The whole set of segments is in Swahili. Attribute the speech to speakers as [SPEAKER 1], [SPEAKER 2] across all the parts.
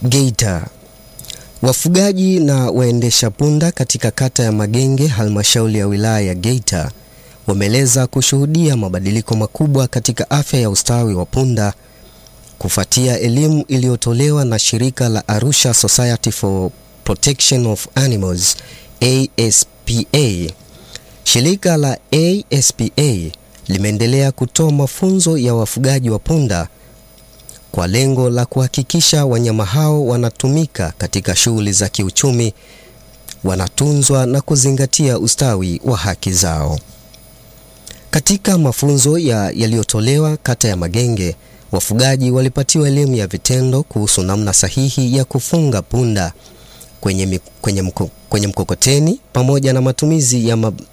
[SPEAKER 1] Geita. Wafugaji na waendesha punda katika kata ya Magenge, halmashauri ya wilaya ya Geita, wameeleza kushuhudia mabadiliko makubwa katika afya ya ustawi wa punda kufuatia elimu iliyotolewa na shirika la Arusha Society for Protection of Animals ASPA. Shirika la ASPA limeendelea kutoa mafunzo ya wafugaji wa punda kwa lengo la kuhakikisha wanyama hao wanatumika katika shughuli za kiuchumi, wanatunzwa na kuzingatia ustawi wa haki zao. Katika mafunzo ya yaliyotolewa kata ya Magenge, wafugaji walipatiwa elimu ya vitendo kuhusu namna sahihi ya kufunga punda kwenye, kwenye, mko, kwenye mkokoteni pamoja na matumizi ya mab...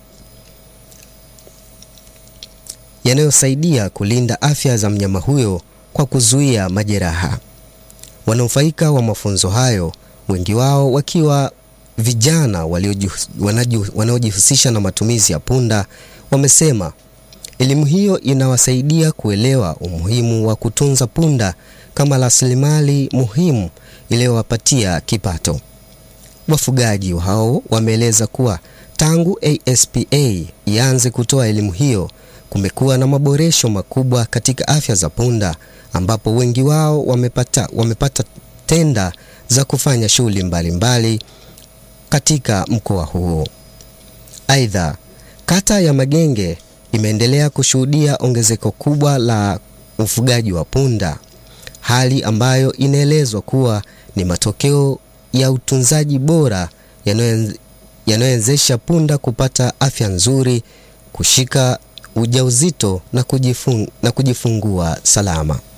[SPEAKER 1] yanayosaidia kulinda afya za mnyama huyo kwa kuzuia majeraha. Wanufaika wa mafunzo hayo, wengi wao wakiwa vijana wanaojihusisha na matumizi ya punda, wamesema elimu hiyo inawasaidia kuelewa umuhimu wa kutunza punda kama rasilimali muhimu iliyowapatia kipato. Wafugaji hao wameeleza kuwa tangu ASPA ianze kutoa elimu hiyo kumekuwa na maboresho makubwa katika afya za punda ambapo wengi wao wamepata, wamepata tenda za kufanya shughuli mbalimbali katika mkoa huo. Aidha, kata ya Magenge imeendelea kushuhudia ongezeko kubwa la ufugaji wa punda, hali ambayo inaelezwa kuwa ni matokeo ya utunzaji bora yanayowezesha punda kupata afya nzuri, kushika ujauzito na, kujifung, na kujifungua salama.